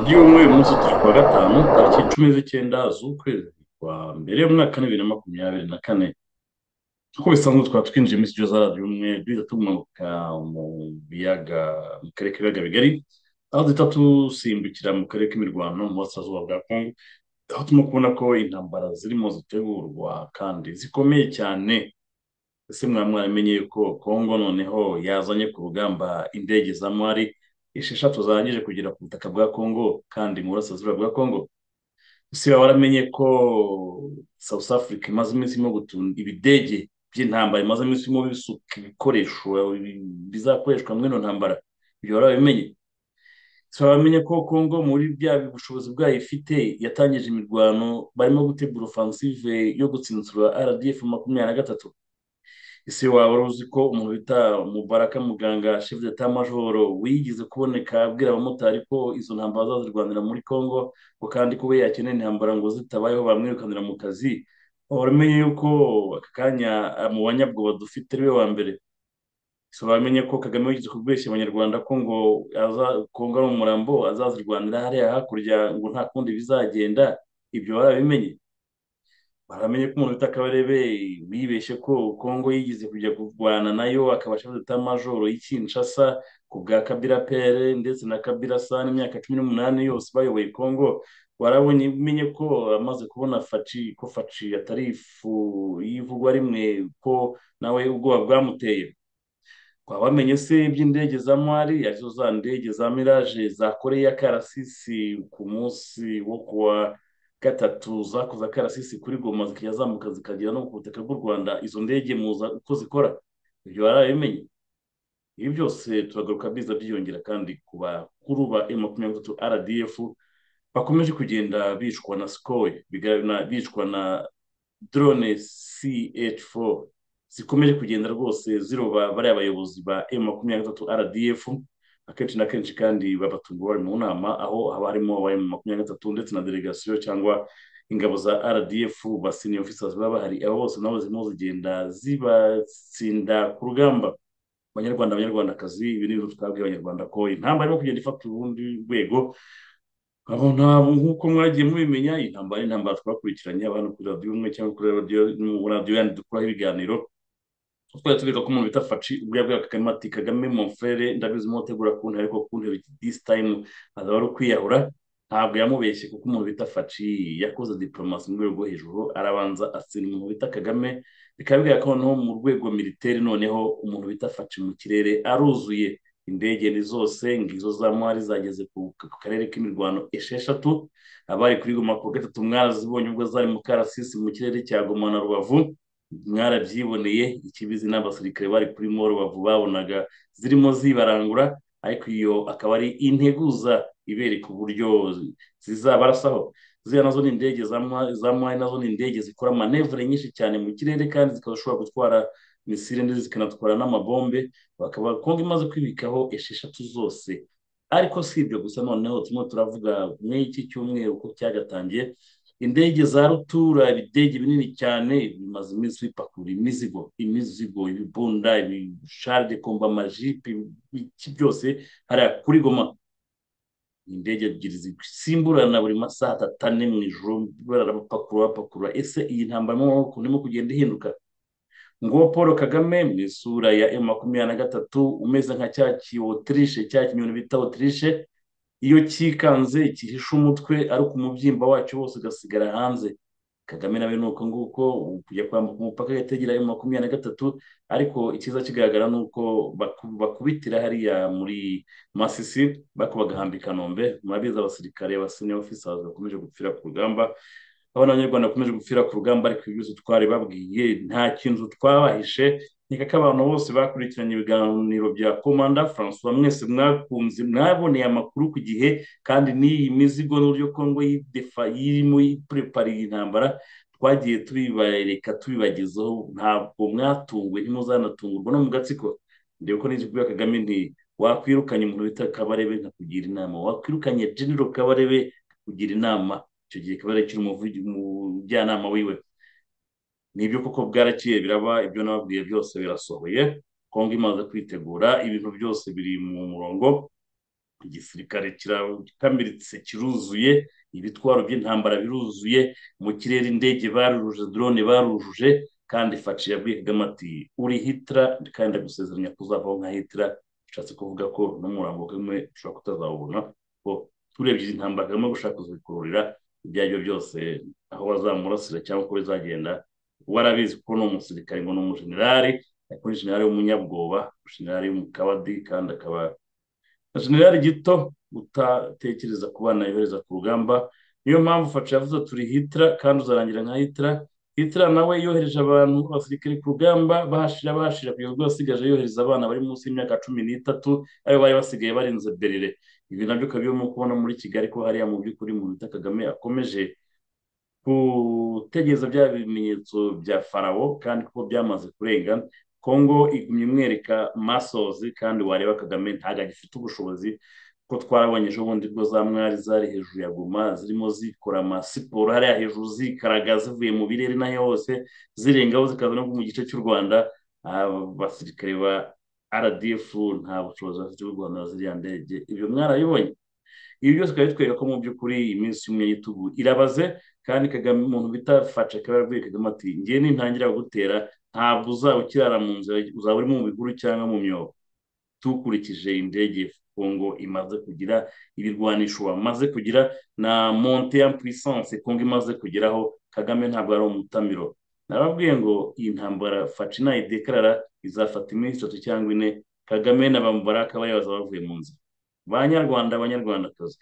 by'umwe munsi turi kuwa gatanu tariki cumi z'icyenda z'ukwezi kwa mbere mu mwaka bibiri na makumyabiri na kane uko bisanzwe twaba twinjiye muri studio za radiyo umwe duhita tumanuka mu biyaga mu karere k'ibiyaga bigari aho duhita dusimbukira mu karere k'imirwano mu burasirazuba bwa kongo aho turimo kubona ko intambara zirimo zitegurwa kandi zikomeye cyane ese mwaba mwaramenye ko kongo noneho yazanye ku rugamba indege za mwari esheshatu zarangije kugera ku butaka bwa kongo kandi mu burasirazuba bwa kongo ese waba waramenye ko south africa imaze iminsi irimo gutunda ibidege by'intambara imaze iminsi irimo bisuka ibikoresho bizakoreshwa muri ino ntambara ibyo wari wabimenye ese wamenye ko kongo muri bya bushobozi bwayo ifite yatangije imirwano barimo gutegura ofansive yo gutsinsura rdf makumyabiri na gatatu ese waba wari uzi ko umuntu bita mubaraka muganga shefu d'etat majoro wigeze kuboneka abwira abamotari ko izo ntambara zazirwanira muri congo ngo kandi kuba yakenera intambara ngo zitabayeho bamwirukanira mu kazi uramenye yuko aka kanya mu banyabwoba dufite ariwe wa mbere ese bamenye ko kagame wigeze kubweshya abanyarwanda ko ngo kongo ari umurambo azazirwanira hariya hakurya ngo nta kundi bizagenda ibyo barabimenye baramenye ko umuntu bita kabarebe bibeshye ko kongo yigize kujya kurwana nayo akabasha gufata majoro y'ikinshasa ku bwa kabira pere ndetse na kabira san imyaka cumi n'umunani yose bayoboye kongo warabonye umenye ko amaze kubona faci ko faci atari ifu y'ivugwa rimwe ko nawe ubwoba bwamuteye twabamenye se iby'indege za mwari arizo za ndege za miraje zakoreye akarasisi ku munsi wo kuwa gatatu zakoze akarasisi kuri goma zikajya zamuka zikagera no ku butaka bw'u rwanda izo ndege muza uko zikora ibyo barabimenye ibi byose turagaruka biza byiyongera kandi ku bakuru ba e makumyabiri gatatu rdf bakomeje kugenda bicwa na sikoye bicwa na drone ch4 zikomeje kugenda rwose ziroba bariya bayobozi ba e makumyabiri gatatu rdf akenshi na kenshi kandi babatunga bari mu nama aho haba harimo abaye mu makumyabiri na gatatu ndetse na delegasiyo cyangwa ingabo za rdf ba senior officers baba bahari abo bose nabo zirimo zigenda zibatsinda ku rugamba abanyarwanda abanyarwandakazi ibi ni ibintu twabwiye abanyarwanda ko intambara irimo kugenda ifata urundi rwego nk'uko mwagiye mubimenya iyi ntambara ni intambara twakurikiranye abantu kuri radiyo umwe cyangwa kuri radiyo yandi dukuraho ibiganiro twari tubiga ko umuntu bita faci ubwo yabwira kagame ati kagame monfrere ndabizi mutegura kuntu ariko kuntu this time azaba ari ukwiyahura ntabwo yamubeshye kuko umuntu bita faci yakoze diplomasi mu rwego hejuru arabanza asina umuntu bita kagame bikaba bigaragara ko noneho mu rwego militeri noneho umuntu bita faci mu kirere aruzuye indege ni zose ngizo za mwari zageze ku karere k'imirwano esheshatu abari kuri goma ku gatatu mwarazibonye ubwo zari mu karasisi mu kirere cya goma na rubavu mwarabyiboneye ikibizi n'abasirikare bari kuri moro bavu babonaga zirimo zibarangura ariko iyo akaba ari integuza ibereka uburyo zizabarasaho ziriya nazo ni indege za mwari nazo ni indege zikora manevure nyinshi cyane mu kirere kandi zikaba zishobora gutwara misile ndetse zikanatwara n'amabombe bakaba kongo imaze kwibikaho esheshatu zose ariko si ibyo gusa noneho turimo turavuga muri iki cyumweru uko cyagatangiye indege za rutura ibidege binini cyane bimaze iminsi bipakurura imizigo imizigo ibibunda ibishare komba amajipe iki byose hariya kuri goma indege ebyiri zisimburana buri masaha atatu ane mu ijoro barapakurura bapakurura ese iyi ntambara mu maboko ndimo kugenda ihinduka ngo paul kagame mu isura ya m makumyabiri na gatatu umeze nka cya kiyotirishe cya kinyoni bita otirishe iyo cyikanze gihishe umutwe ariko umubyimba wacyo wose ugasigara hanze kagame nawe ni uko nguko kujya kwambuka umupaka yategera ayo makumyabiri na gatatu ariko icyiza kigaragara ni uko bakubitira hariya muri masisi bako bagahambika nombe murabizi abasirikare abasine ofisazi bakomeje gupfira ku rugamba abana b'abanyarwanda bakomeje gupfira ku rugamba ariko ibi byose twari babwiye nta kintu twabahishe nkeka ko abantu bose bakurikiranye ibiganiro bya komanda francois mwese mwakunze mwaboneye amakuru ku gihe kandi n'iyi mizigo n'uburyo kongo yidefa irimo iprepariye intambara twagiye tubibareka tubibagezaho ntabwo mwatunguwe ntimuzanatungurwa no mu gatsiko ndebe ko n'ijwi rya kagame nti wakwirukanye umuntu bita kabarebe nkakugira inama wakwirukanye genero kabarebe kugira inama icyo gihe kabarebe kiri umujyanama wiwe nibyo koko bwaraciye biraba ibyo nababwiye byose birasohoye kongo imaze kwitegura ibintu byose biri mu murongo igisirikare kiramiritse kiruzuye ibitwaro by'intambara biruzuye mu kirere indege barujuje drone barujuje kandi faci yabwiye kagame ati uri hitira kandi agusezeranya kuzavaho nka hitira bishatse kuvuga ko n'umurambo kamwe ushobora kutazawubona ko turebye izi ntambara kagame gushaka kuzikururira ibyo ari byo byose aho bazamurasira cyangwa uko bizagenda warabizi ko ni umusirikare ngo ni umujenerali ariko ni jenerali w'umunyabwoba jenerali w'umukabadi kandi akaba jenerali gito utatekereza ku bana yohereza ku rugamba niyo mpamvu faca yavuze turi hitira kandi uzarangira nka hitira hitira nawe yohereje abantu abasirikare ku rugamba bahashira bahashira kugeza ubwo yasigaje yohereza abana bari munsi y'imyaka cumi n'itatu ayo bari basigaye barinze berire ibi nabyo ukaba urimo kubona muri kigali ko hariya mu by'ukuri mu bita kagame akomeje gutegereza bya bimenyetso bya farawo kandi kuko byamaze kurenga kongo igumya imwereka masozi kandi wareba kagame ntabwo agifite ubushobozi ko twarabonye ejo bundi bwo za mwari zari hejuru ya goma zirimo zikora amasiporo hariya hejuru zikaraga zivuye mu birere n'aho hose zirengaho zikaza no mu gice cy'u rwanda abasirikare ba rdf nta bushobozi bafite bwo guhanura ziriya ndege ibyo mwarabibonye ibi byose bikaba bitwereka ko mu by'ukuri iyi minsi y'umwe y'itugu irabaze kandi kagame umuntu bita faca akaba yarabwiye kagame ati ngiye nintangira gutera ntabwo uzaba ukirara mu nzira uzaba uri mu bihuru cyangwa mu myobo tukurikije indege kongo imaze kugira ibirwanisho bamaze kugira na monte ya puissance kongo imaze kugeraho kagame ntabwo ari umutamiro narababwiye ngo iyi ntambara faca inayidekarara izafata iminsi itatu cyangwa ine kagame na bamubaraka bari bazabavuye mu nzira banyarwanda abanyarwandakazi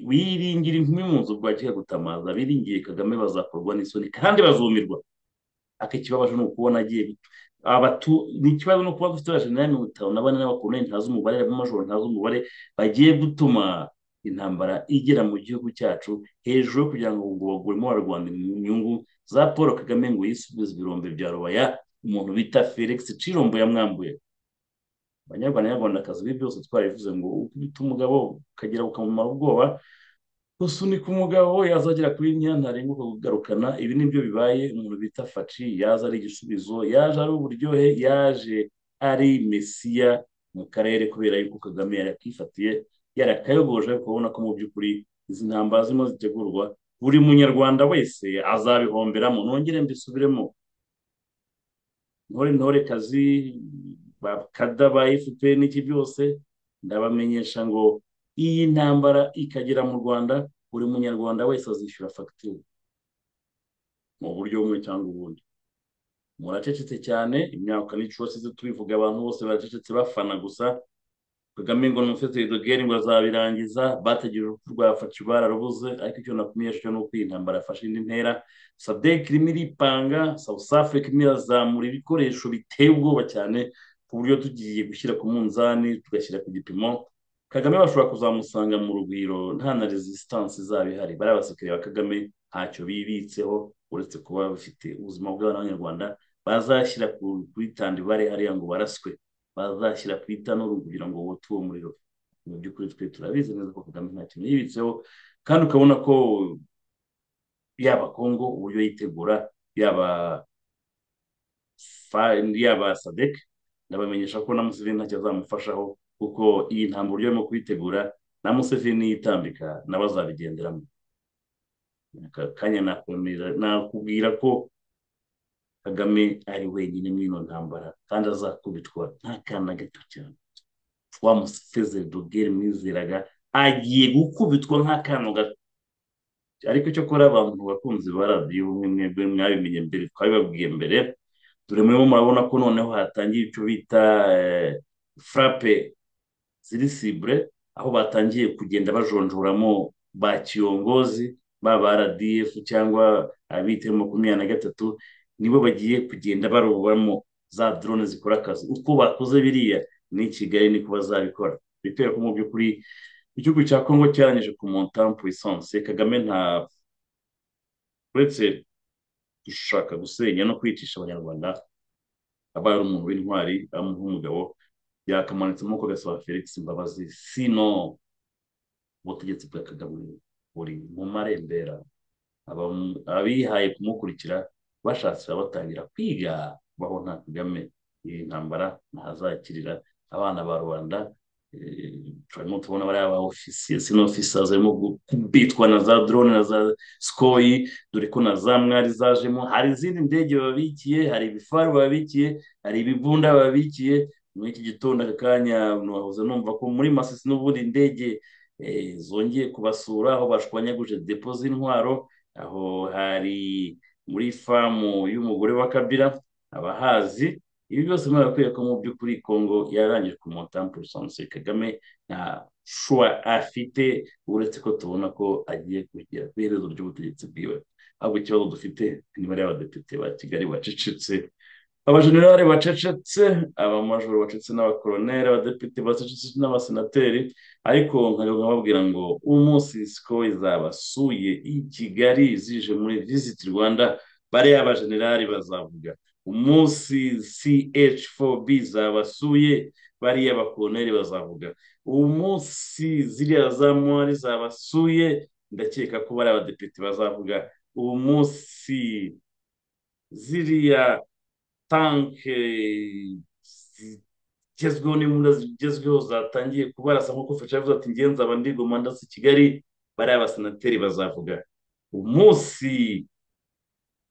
wiringira inkumi mu nzu bwa gutamaza biringiye kagame bazakorwa n'isoni kandi bazumirwa aka ikibabaje ni ukubona agiye abatu ni ikibazo ni ukuba dufite abajenerali mirongo itanu na bane n'abakoloneli ntazi umubare abamajoro ntazi umubare bagiye gutuma intambara igera mu gihugu cyacu hejuru yo kugira ngo ngo baguremo barwanda inyungu za paul kagame ngo yisubize ibirombe bya rubaya umuntu bita felix cirombo yamwambuye abanyarwanda nyarwandakazi ibi byose twarabivuze ngo ukubita umugabo ukagira ukamumara ubwoba gusunika umugabo yazagera kuri nkeya ntarengwa kugarukana ibi nibyo bibaye umuntu bita faci yaza ari igisubizo yaje ari uburyohe yaje ari mesiya mu karere kubera yuko kagame yari akifatiye yari akayogoje kubona ko mu by'ukuri izi ntambara zirimo zitegurwa buri munyarwanda wese azabihomberamo nongere mbisubiremo ntore ntore kazi bakada ba efuperi n'iki byose ndabamenyesha ngo iyi ntambara ikagera mu rwanda buri munyarwanda wese azishyura fagitire mu buryo bumwe cyangwa ubundi muracecetse cyane imyaka n'icyo wasize tubivuga abantu bose baracecetse bafana gusa kagame ngo n'umuseteri dogere ngo azabirangiza bategereje urupfu rwa faci bararubuze ariko icyo nakumenyesha cyo ni uko iyi ntambara yafashe indi ntera sadek irimo iripanga south africa irimo irazamura ibikoresho biteye ubwoba cyane ku buryo tugiye gushyira ku munzani tugashyira ku gipimo kagame bashobora kuzamusanga mu rugwiro nta na resisitansi izaba ihari bariya abasirikare ba kagame ntacyo bibitseho uretse kuba bafite ubuzima bw'abanyarwanda bazashyira kuri tandibare hariya ngo baraswe bazashyira ku itanuru kugira ngo wote uwo muriro mu by'ukuri twe turabizi neza ko kagame nta kintu yibitseho kandi ukabona ko yaba kongo uburyo yitegura yaba yaba sadek ndabamenyesha ko na museveni ntacyo azamufashaho kuko iyi ntambwe uburyo arimo kuyitegura na museveni yitambika nabo azabigenderamo kanya nakubwira ko kagame ari wenyine muri ino ntambara kandi azakubitwa nta kana gato cyane wa musefezeri dogere mwizeraga agiye gukubitwa nk'akantu gato ariko cyo kora abantu bakunzi ba radiyo mwebwe mwabimenye mbere twabibabwiye mbere dore murimo murabona ko noneho hatangiye icyo bita furape ziri sibure aho batangiye kugenda bajonjoramo ba kiyongozi baba rdf cyangwa abita makumyabiri na gatatu nibo bagiye kugenda barobamo za drone zikora akazi uko bakoze biriya ni kigali niko bazabikora bitera ko mu by'ukuri igihugu cya kongo cyarangije ku montamu puissance kagame nta uretse gushaka gusenya no kwicisha abanyarwanda aba ari umuntu w'intwari amuha umugabo yakamanitse amaboko agasaba felix mbabazi sino ubutegetsi bwa kagame buri mu marembera abihaye kumukurikira bashakira batangira kwiga baho nta kagame iyi ntambara ntazakirira abana ba rubanda turimo tubona bariya ba ofisiye sino ofisiye barimo kubitwa na za drone na za sikoyi dore ko na za mwari zajemo hari izindi ndege babikiye hari ibifaru babikiye hari ibibunda babikiye muri iki gitondo aka kanya nahoze numva ko muri masisi n'ubundi indege zongeye kubasura aho bashwanyaguje depo z'intwaro aho hari muri famu y'umugore wa kabira abahazi ibi byose muri barakwereka ko mu by'ukuri kongo yarangije ku montampu rusanzwe kagame nta shuwa afite uretse ko tubona ko agiye kugera ku iherezo ry'ubutegetsi bwiwe ahubwo ikibazo dufite imibare y'abadepite ba kigali bacecetse abajenerali bacecetse abamajoro bacecetse n'abakoroneri abadepite bacecetse n'abasenateri ariko nkababwira ngo umunsi siko zabasuye i kigali zije muri visit rwanda bariya abajenerali bazavuga umunsi ch4b zabasuye bariya abakoroneri bazavuga umunsi ziriya za mwari zabasuye ndakeka ko bariya abadepite bazavuga umunsi ziriya tanke zigezweho n'imbunda zigezweho zatangiye kubarasa nk'uko fasha yavuze ati ngenzi aba ndigoma ndasa kigali bariya abasenateri bazavuga umunsi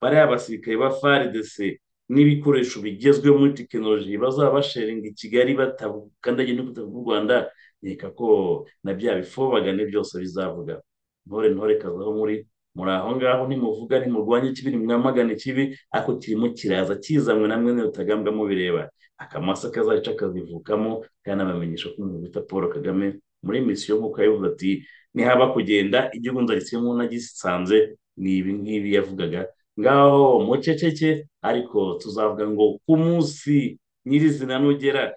bariya abasirikare ba faridese n'ibikoresho bigezweho muri tekinoloji bazaba basharinga i kigali batakandagiye n'ubutaka bw'u rwanda nkeka ko na bya bifobagane byose bizavuga ntore ntore kazaho muri muri aho ngaho ntimuvuga ntimurwanye ikibi ntimwamagane ikibi ariko kirimo kiraza kizanywe na mwene rutagambwa mubireba akamasa kazaca akazivukamo kanabamenyesha ko umuntu bita paul kagame muri misiyo nk'uko yabivuze ati nihaba kugenda igihugu nzaritsemo nagisanze ni ibi ngibi yavugaga ngaho muceceke ariko tuzavuga ngo ku munsi nyirizina nugera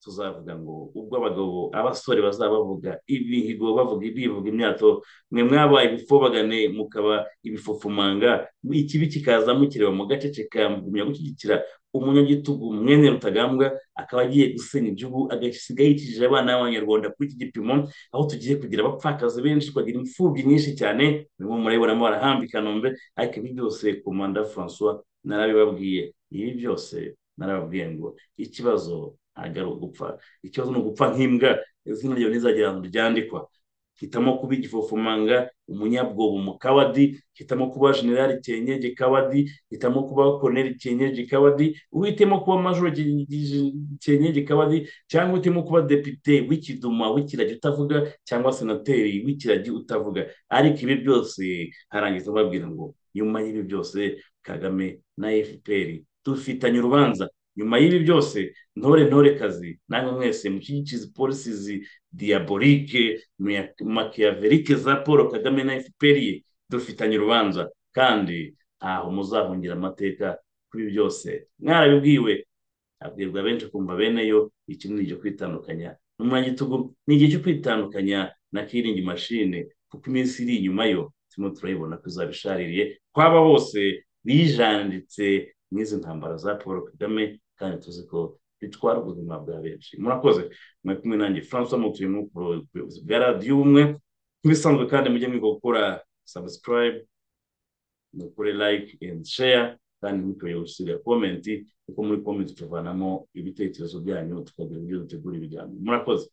tuzavuga ngo ubwo abagabo abasore bazaba bavuga imihigo bavuga bivuga imyato mwe mwabaye ibifobagane mukaba ibifufumanga ikibi kikaza mukireba mu gace kigumya gushyigikira umunyagitugu mwene rutagambwa akaba agiye gusenya igihugu agasiga yicishije abana b'abanyarwanda kuri iki gipimo aho tugiye kugira abapfakazi benshi tukagira imfubyi nyinshi cyane nibo murabibonamo barahamba ikanombe ariko ibi byose komanda francois narabibabwiye ibi byose narababwiye ngo ikibazo ntabwo ari ugupfa ikibazo ni ugupfa nk'imbwa izina ryawe ntizagera ahantu ryandikwa hitamo kuba igifofomanga umunyabwobo mu kabadi hitamo kuba generali kenyeje kabadi hitamo kuba koroneri kenyeje kabadi uhitemo kuba majoro kenyeje kabadi cyangwa uhitemo kuba depite w'ikiduma w'ikiragi utavuga cyangwa senateri w'ikiragi utavuga ariko ibi byose harangiza babwira ngo nyuma y'ibi byose kagame na fpr dufitanye urubanza nyuma y'ibi byose ntore ntore kazi namwe mwese mushyigikize polisi diyaborike makiyaverike za paul kagame na fpr dufitanye urubanza kandi ntaho muzahungira amateka kuri byose mwarabibwiwe abwirwa benshi kumva beneyo iki ni igihe kwitandukanya n'umwanyagitugu ni igihe cyo kwitandukanya na kiringi mashine kuko iminsi iri inyuma yo turimo turayibona ko izabishaririye kwaba bose bijanditse n'izi ntambara za paul kagame kandi tuzi ko bitwara ubuzima bwa benshi murakoze mwe kumwe nanjye francois mutuye mu buyobozi bwa radiyo ubumwe nk'ibisanzwe kandi mujye mwiga gukora subscribe mukore like and share kandi ntimukoye gusiga komenti kuko muri komenti tuvanamo ibitekerezo byanyu tukagira ibyo dutegura ibiganiro murakoze